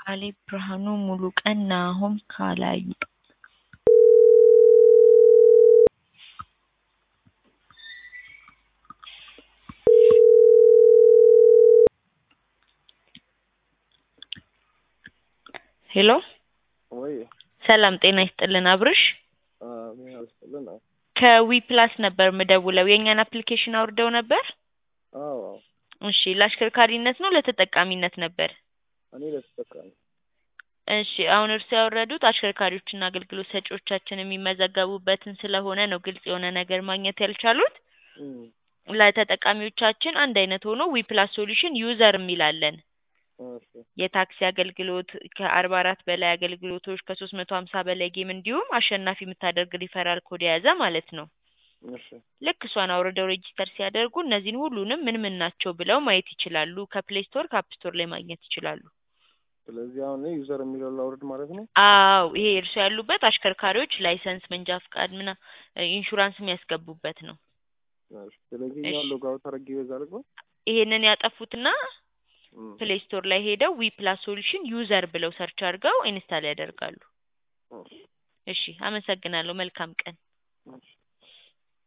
ካሌብ ብርሃኑ ሙሉቀን ናሆም ካላዩ ሄሎ ወይ ሰላም ጤና ይስጥልን አብርሽ ምን ያስጥልን? ከዊ ፕላስ ነበር ምደውለው የእኛን አፕሊኬሽን አውርደው ነበር አዎ እሺ ለአሽከርካሪነት ነው ለተጠቃሚነት ነበር እኔ ለተጠቃሚ እሺ አሁን እርሱ ያወረዱት አሽከርካሪዎችና አገልግሎት ሰጪዎቻችን የሚመዘገቡበትን ስለሆነ ነው ግልጽ የሆነ ነገር ማግኘት ያልቻሉት እም፣ ለተጠቃሚዎቻችን አንድ አይነት ሆኖ ዊ ፕላስ ሶሉሽን ዩዘር የሚላለን እሺ የታክሲ አገልግሎት ከአርባ አራት በላይ አገልግሎቶች ከሶስት መቶ ሀምሳ በላይ ጌም እንዲሁም አሸናፊ የምታደርግ ሪፈራል ኮድ የያዘ ማለት ነው እሺ ልክ እሷን አውርደው ሬጂስተር ሲያደርጉ እነዚህን ሁሉንም ምን ምን ናቸው ብለው ማየት ይችላሉ ከፕሌይ ስቶር ከአፕ ስቶር ላይ ማግኘት ይችላሉ ስለዚህ አሁን እኔ ዩዘር የሚለው ላውርድ ማለት ነው። አዎ ይሄ እርሱ ያሉበት አሽከርካሪዎች ላይሰንስ መንጃ ፍቃድ ምና ኢንሹራንስ የሚያስገቡበት ነው እሺ ስለዚህ እሺ። ያው ሎግ አውት አድርጌ ይበዛል እኮ ይሄንን ያጠፉትና እም፣ ፕሌይ ስቶር ላይ ሄደው ዊ ፕላስ ሶሉሽን ዩዘር ብለው ሰርች አድርገው ኢንስታል ያደርጋሉ እሺ እሺ አመሰግናለሁ መልካም ቀን እሺ